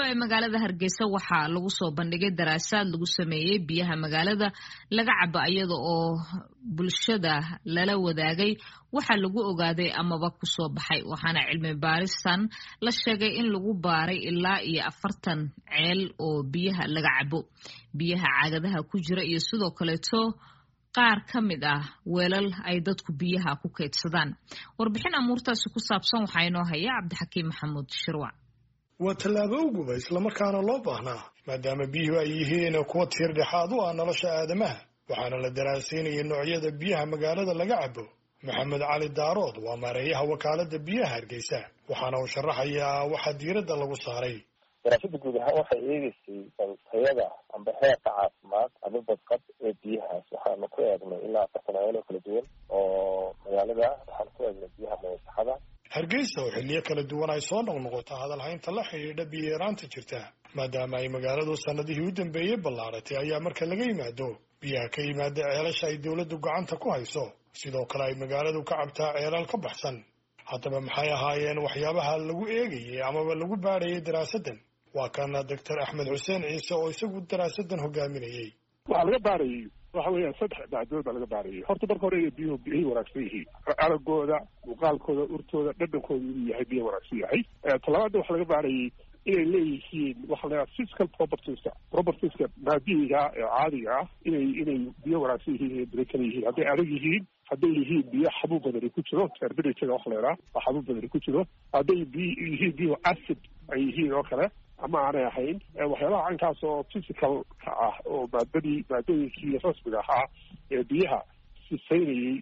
ee magaalada hargeysa waxaa lagu soo bandhigay daraasaad lagu sameeyey biyaha magaalada laga cabo iyada oo bulshada lala wadaagay waxaa lagu ogaaday amaba kusoo baxay waxaana cilmi baaristan la sheegay in lagu baaray ilaa iyo afartan ceel oo biyaha laga cabo biyaha caagadaha ku jira iyo sidoo kaleeto qaar ka mid ah weelal ay dadku biyaha ku kaydsadaan warbixin amuurtaasi ku saabsan waxaa inoo haya cabdixakiim maxamuud shirwac waa tallaabo uguba islamarkaana loo baahnaa maadaama biyuhu ay yihiin kuwa tiir dhexaad u ah nolosha aadamaha waxaana la daraasaynayay noocyada biyaha magaalada laga cabo maxamed cali daarood waa maareeyaha wakaaladda biyaha hargeysa waxaana uu sharaxayaa waxaa diiradda lagu saaray daraasada guud ahaan waxay eegeysay tayada amba heerka caafimaad ama badqab ee biyahaas waxaanu ku eegnay ilaa afartan ceeloo kala duwan oo magaalada waxaanu ku eegnay biyaha mayasaxada hargeysa oo xilliyo kala duwan ay soo noqnoqoto hadalhaynta la xidhiidha biyo-yaraanta jirta maadaama ay magaaladu sannadihii u dambeeyey ballaaratay ayaa marka laga yimaado biyaha ka yimaada ceelasha ay dowladdu gacanta ku hayso sidoo kale ay magaaladu ka cabtaa ceelal ka baxsan haddaba maxay ahaayeen waxyaabaha lagu eegayay amaba lagu baadhayay daraasaddan waa kana doctor axmed xuseen ciise oo isagu daraasaddan hogaaminayey waxaa laga baarayay waxa weeyaan saddex dacdood baa laga baarayay horta marka hore inay biyuhu biyay wanaagsan yihiin aragooda muuqaalkooda urtooda dhadhankooda inuu yahay biyo wanaagsan yahay talabaadna waxaa laga baarayay inay leeyihiin waxa la yidhaha physical propertieska propertieska maadiyiga ee caadiga ah inay inay biyo wanaagsan yihiin inay bere kala yihiin hadday adag yihiin hadday yihiin biyo xabuub badani ku jiro terberijaga waxa la yidhaha oo xabuub badani ku jiro hadday biy yihiin biyo acid ay yihiin oo kale ama aanay ahayn waxyaabaha caynkaas oo physicalka ah oo maadadii maadooyinkii rasmiga ahaa ee biyaha sifaynayey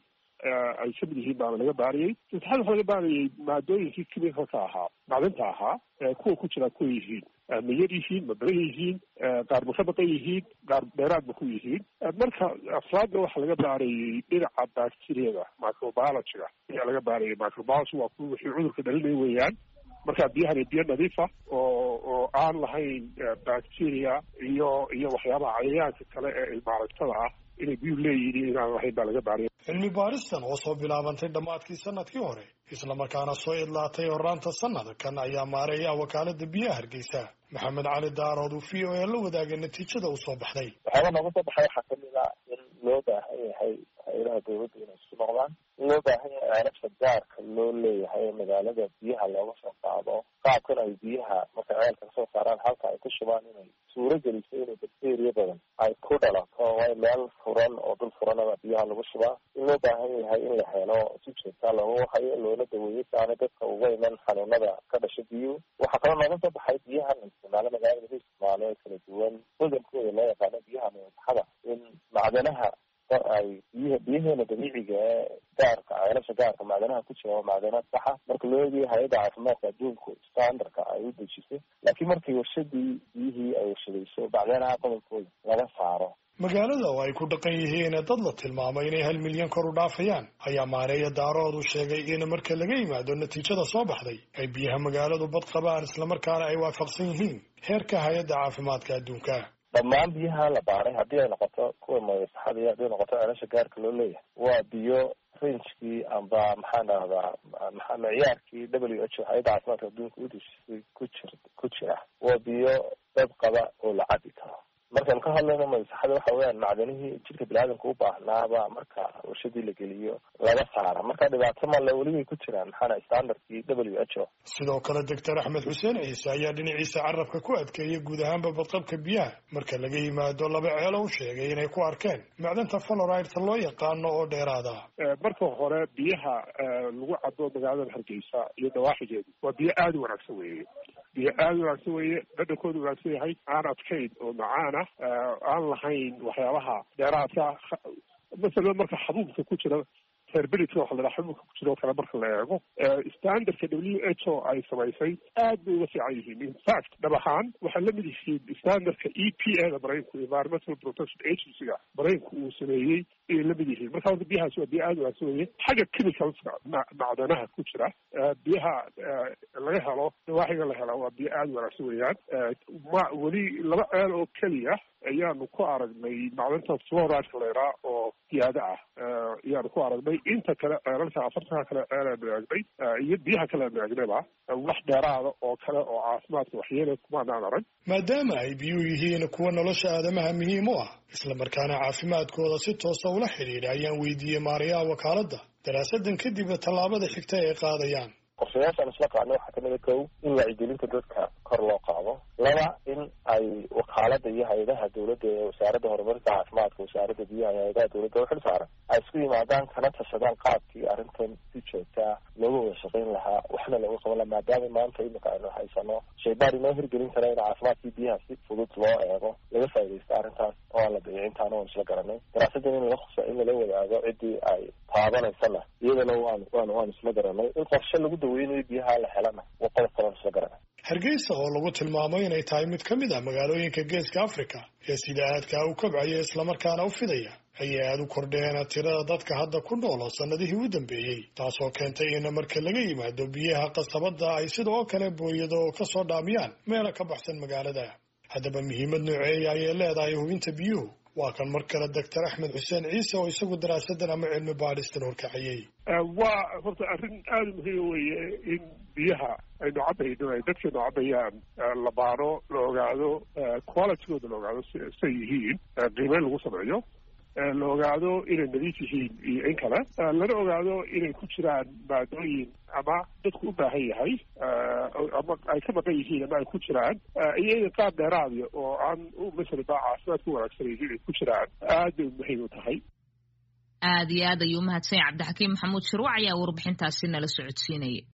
ay kamid yihiin baana laga baarayay saddexaad waxa laga baarayay maadooyinkii chemicalka ahaa macdinta ahaa kuwa ku jira kuwa yihiin ma yar yihiin ma badan yihiin qaar ma ka baqan yihiin qaar dheeraad ma ku yihiin marka afraadna waxaa laga baarayay dhinaca bacteriyada microbiologyga ayaa laga baarayay microbiology waa kuwa wixii cudurka dhalinaya weeyaan marka biyahani biyo nadiifa oo oo aan lahayn bacteria iyo iyo waxyaabaha cayayaanka kale ee ilmaaragtada ah inay biyuhu leeyihiin inaan lahayn baa laga baaraya cilmi baaristan oo soo bilaabantay dhammaadkii sanadkii hore islamarkaana soo idlaatay horaanta sanadkan ayaa maareeyaha wakaalada biyaha hargeysa maxamed cali daarood uu v o a la wadaagay natiijada uu soo baxday waxyaaba nooga soo baxay waxaa kamid a in loo baahan yahay hay-adaha dawladda inay isku noqdaan in loo baahan yahay ceelasha gaarka loo leeyahay ee magaalada biyaha looga soo qaado qaabkan ay biyaha markay ceelka kasoo saaraan halka ay ku shubaan inay suuro geliso inay bacteria badan ay ku dhalato way meel furan oo dul furanaba biyaha lagu shubaa in loo baahan yahay in la helo si joogtaa looga hayo loona daweeyo si aanay dadka uga iman xanuunada ka dhasha biyuhu waxaa kaloo nooga soo baxay biyaha la isticmaalo magaalada lagu isticmaalo ee kala duwan hodankooda loo yaqaano biyaha mayasaxada in macdanaha ay biy biyaheena dabiiciga ee gaarka ceelasha gaarka macdanaha ku jira waa macdana saxa marka loo eegayo hay-adda caafimaadka adduunku standardka ay u dejisay laakiin markii warshadii biyihii ay warshadayso macdanaha qodobkooda laga saaro magaalada oo ay ku dhaqan yihiin dad la tilmaamay inay hal milyan kor u dhaafayaan ayaa maareeya daarood u sheegay in marka laga yimaado natiijada soo baxday ay biyaha magaaladu bad qabaan islamarkaana ay waafaqsan yihiin heerka hay-adda caafimaadka adduunka dhammaan biyaha la baaray haddii ay noqoto kuwa mayasaxada iyo haddii ay noqoto ceelasha gaarka loo leeyahay waa biyo rangekii amba maxaan dhahdaa maa micyaarkii w h o hay-adda caafimaadka adduunka udesisay ku jir ku jira waa biyo dad qaba oo la cabi karo markaan ka hadlayno mayasaxada waxa weeyaan macdanihii jidhka biniaadamka u baahnaaba marka warshadii la geliyo laga saara marka dhibaato male welibay ku jiraan maxaana standardkii w h o sidoo kale doctor axmed xuseen ciise ayaa dhinaciisa carabka ku adkeeyay guud ahaanba badqabka biyaha marka laga yimaado laba ceelo u sheegay inay ku arkeen macdanta faloridta loo yaqaano oo dheeraada marka hore biyaha lagu cabo magaalada hargeysa iyo dawaaxigeedu waa biyo aada u wanaagsan weeye biyo aada u wanaagsan weeye dhadhankooda wanaagsan yahay aan adkayn oo macaan ah aan lahayn waxyaabaha dheeraadka masalan marka xabuubka ku jira terberitka waxa la dhaha xabuubka ku jira oo kale marka la eego standardka w h o ay samaysay aad bay uga fiican yihiin infact dhab ahaan waxay la mid yihiin standardka e p a da maraykanku environmental protection agency-ga maraykanku uu sameeyey ayay la mid yihiin marka horta biyahaas waa biyo aada wanaagsan weye xagga chemicalska macdanaha ku jira biyaha laga helo dawaaxiga la hela waa biyo aada wanaagsan weeyaan ma weli laba ceel oo keliya ayaanu ku aragnay macdanta floride leraa oo siyaada ah ayaanu ku aragnay inta kale ceelalka afartanka kale ceelaan eegnay iyo biyaha kale aan eegnayba wax dheeraada oo kale oo caafimaadka waxyeele kumaanaan arag maadaama ay biyuhu yihiin kuwa nolosha aadamaha muhiim u ah islamarkaana caafimaadkooda si toosa ula xidhiidha ayaan weydiiyey maarayaha wakaaladda daraasadan kadib tallaabada xigta ay qaadayaan qorshayaashaan isla qaadnay waxaa kamid a kow in wacyigelinta dadka kor loo qaado laba in ay wakaalada iyo hay-adaha dowladda ee wasaaradda horumarinta caafimaadka wasaaradda biyaha iyo hay-adaha dowladda uxil saaran ay isku yimaadaan kana tashadaan qaabkii arrintan si joogtaa looga wada shaqayn lahaa waxna looga qaban lahaa maadaama maanta imika aynu haysano shaybaar inoo hirgelin kara in caafimaadkii biyaha si fudud loo eego laga faaidaysto arrintaas oo aan la dayicintaana waan isla garanay daraasadan in lala in lala wadaago ciddii ay taabanaysana iyadana waan waan waan isla garanay in qorshe lagu daweynayo biyaha la helana waa qodob kalaan isla garanay hargeysa oo lagu tilmaamo inay tahay mid ka mid ah magaalooyinka geeska africa ee sida aadkaa u kobcaya islamarkaana u fidaya ayay aada u kordheen tirada dadka hadda ku nool oo sannadihii u dambeeyey taasoo keentay in marka laga yimaado biyaha qasabadda ay sidoo kale booyado ka soo dhaamiyaan meela ka baxsan magaalada haddaba muhiimad nooceeya ayay leedahay hubinta biyuhu waa kan mar kale doctor axmed xuseen ciise oo isagu daraasadan ama cilmi baadhistan horkaciyey waa horta arrin aada muhiima weeye in biyaha aynu cabayno ay dadkeenu cabayaan la baaro la ogaado qualitygooda la ogaado say yihiin qiimeyn lagu sameeyo la ogaado inay nadiif yihiin iyo in kale lana ogaado inay ku jiraan maadooyin ama dadku u baahan yahay ama ay ka maqan yihiin ama ay ku jiraan iyo inay qaab dheeraadiya oo aan masala ba caafimaad ku wanaagsanaynin inay ku jiraan aad bay muhiim u tahay aada iyo aad ayuu umahadsan yahy cabdixakiim maxamuud shirwac ayaa warbixintaasi nala socodsiinaya